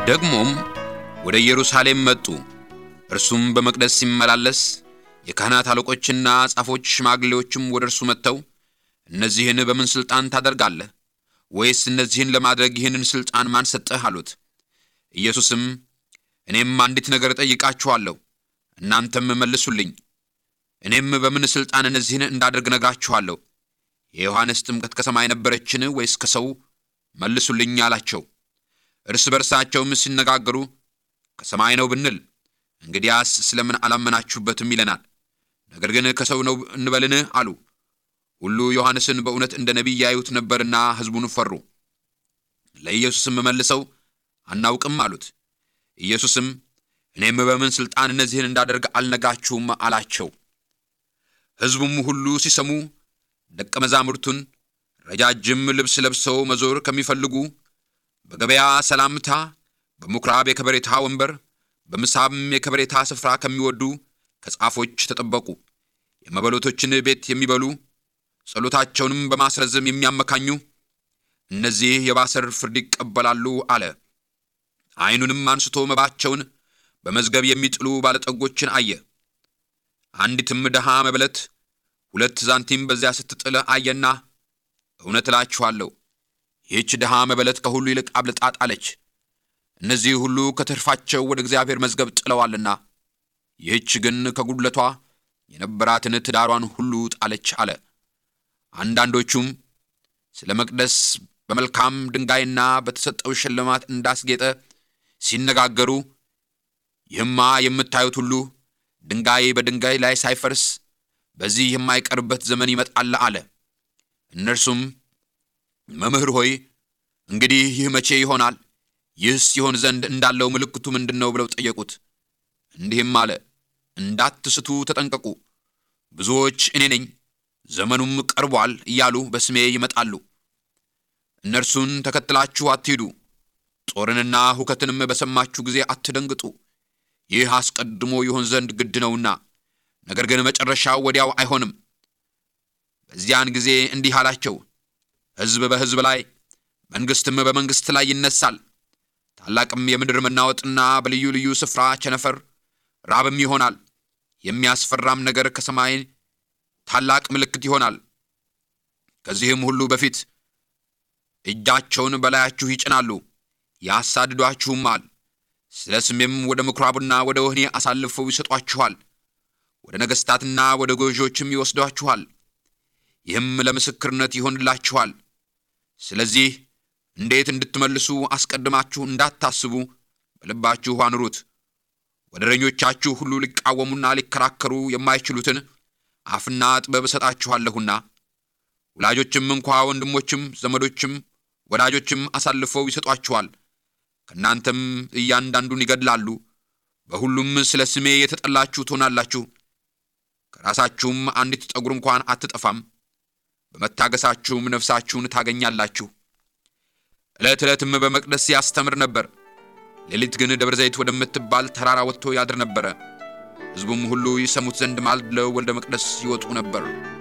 ደግሞም ወደ ኢየሩሳሌም መጡ። እርሱም በመቅደስ ሲመላለስ የካህናት አለቆችና ጻፎች ሽማግሌዎችም ወደ እርሱ መጥተው እነዚህን በምን ሥልጣን ታደርጋለህ? ወይስ እነዚህን ለማድረግ ይህንን ሥልጣን ማን ሰጠህ? አሉት። ኢየሱስም እኔም አንዲት ነገር እጠይቃችኋለሁ፣ እናንተም መልሱልኝ። እኔም በምን ሥልጣን እነዚህን እንዳደርግ ነግራችኋለሁ። የዮሐንስ ጥምቀት ከሰማይ ነበረችን ወይስ ከሰው? መልሱልኝ አላቸው። እርስ በርሳቸውም ሲነጋገሩ ከሰማይ ነው ብንል እንግዲያስ ስለምን አላመናችሁበትም ይለናል። ነገር ግን ከሰው ነው እንበልን አሉ። ሁሉ ዮሐንስን በእውነት እንደ ነቢይ ያዩት ነበርና ሕዝቡን ፈሩ። ለኢየሱስም መልሰው አናውቅም አሉት። ኢየሱስም እኔም በምን ሥልጣን እነዚህን እንዳደርግ አልነግራችሁም አላቸው። ሕዝቡም ሁሉ ሲሰሙ ደቀ መዛሙርቱን ረጃጅም ልብስ ለብሰው መዞር ከሚፈልጉ በገበያ ሰላምታ፣ በምኵራብ የከበሬታ ወንበር፣ በምሳም የከበሬታ ስፍራ ከሚወዱ ከጻፎች ተጠበቁ። የመበለቶችን ቤት የሚበሉ ጸሎታቸውንም በማስረዘም የሚያመካኙ እነዚህ የባሰር ፍርድ ይቀበላሉ አለ። ዓይኑንም አንስቶ መባቸውን በመዝገብ የሚጥሉ ባለጠጎችን አየ። አንዲትም ድሃ መበለት ሁለት ሳንቲም በዚያ ስትጥል አየና እውነት እላችኋለሁ ይህች ድሃ መበለት ከሁሉ ይልቅ አብልጣ ጣለች። እነዚህ ሁሉ ከትርፋቸው ወደ እግዚአብሔር መዝገብ ጥለዋልና፣ ይህች ግን ከጉድለቷ የነበራትን ትዳሯን ሁሉ ጣለች አለ። አንዳንዶቹም ስለ መቅደስ በመልካም ድንጋይና በተሰጠው ሽልማት እንዳስጌጠ ሲነጋገሩ ይህማ የምታዩት ሁሉ ድንጋይ በድንጋይ ላይ ሳይፈርስ በዚህ የማይቀርበት ዘመን ይመጣል አለ። እነርሱም መምህር ሆይ እንግዲህ ይህ መቼ ይሆናል? ይህስ ይሆን ዘንድ እንዳለው ምልክቱ ምንድን ነው? ብለው ጠየቁት። እንዲህም አለ፣ እንዳትስቱ ተጠንቀቁ። ብዙዎች እኔ ነኝ ዘመኑም ቀርቧል እያሉ በስሜ ይመጣሉ። እነርሱን ተከትላችሁ አትሂዱ። ጦርንና ሁከትንም በሰማችሁ ጊዜ አትደንግጡ። ይህ አስቀድሞ ይሆን ዘንድ ግድ ነውና፣ ነገር ግን መጨረሻው ወዲያው አይሆንም። በዚያን ጊዜ እንዲህ አላቸው፣ ሕዝብ በሕዝብ ላይ መንግሥትም በመንግሥት ላይ ይነሳል። ታላቅም የምድር መናወጥና በልዩ ልዩ ስፍራ ቸነፈር፣ ራብም ይሆናል። የሚያስፈራም ነገር ከሰማይ ታላቅ ምልክት ይሆናል። ከዚህም ሁሉ በፊት እጃቸውን በላያችሁ ይጭናሉ፣ ያሳድዷችሁማል። ስለ ስሜም ወደ ምኵራብና ወደ ወህኒ አሳልፈው ይሰጧችኋል። ወደ ነገሥታትና ወደ ገዦችም ይወስዷችኋል። ይህም ለምስክርነት ይሆንላችኋል። ስለዚህ እንዴት እንድትመልሱ አስቀድማችሁ እንዳታስቡ በልባችሁ አኑሩት። ወደረኞቻችሁ ሁሉ ሊቃወሙና ሊከራከሩ የማይችሉትን አፍና ጥበብ እሰጣችኋለሁና ወላጆችም እንኳ ወንድሞችም፣ ዘመዶችም፣ ወዳጆችም አሳልፈው ይሰጧችኋል። ከእናንተም እያንዳንዱን ይገድላሉ። በሁሉም ስለ ስሜ የተጠላችሁ ትሆናላችሁ። ከራሳችሁም አንዲት ጠጉር እንኳን አትጠፋም። በመታገሳችሁም ነፍሳችሁን ታገኛላችሁ። ዕለት ዕለትም በመቅደስ ያስተምር ነበር። ሌሊት ግን ደብረ ዘይት ወደምትባል ተራራ ወጥቶ ያድር ነበረ። ሕዝቡም ሁሉ ይሰሙት ዘንድ ማልደው ወደ መቅደስ ይወጡ ነበር።